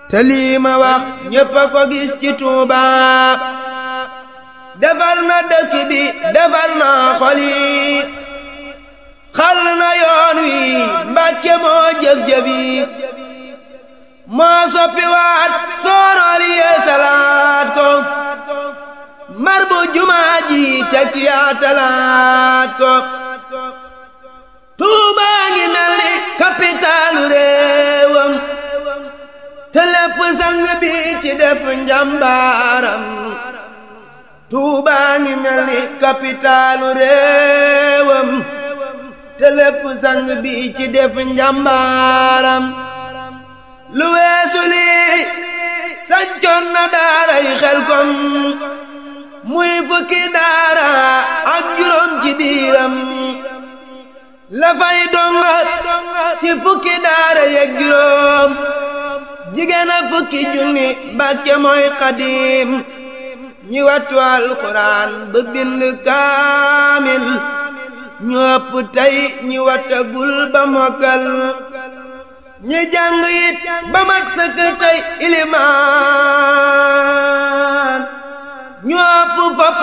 te lii ma wax ñépp a ko gis ci Tuuba defar na dëkk bi defar na xol yi xal na yoon wi Mbàkke moo jëf-jëf yi moo soppi waat soorool yee salaat ko mar bu jumaa ji teg yaa talaat ko Tuuba ngi mel ni kapitaalu réewam te lépp sang bi ci def njàmbaaram Tuuba ngi mel ni kapitaalu réewam te lépp sang bi ci def njàmbaaram lu weesu lii sancoon na daaray Xelkom muy fukki daara ak juróom ci biiram la fay donga ci fukki daara yeeg juróom jigéen a fukki junni Mbàkke mooy xadiim ñi wattu alxuraan ba bind kaamil ñu ëpp tey ñi wattagul ba mokkal ñi jàng it ba mat sëkk tey ilimaan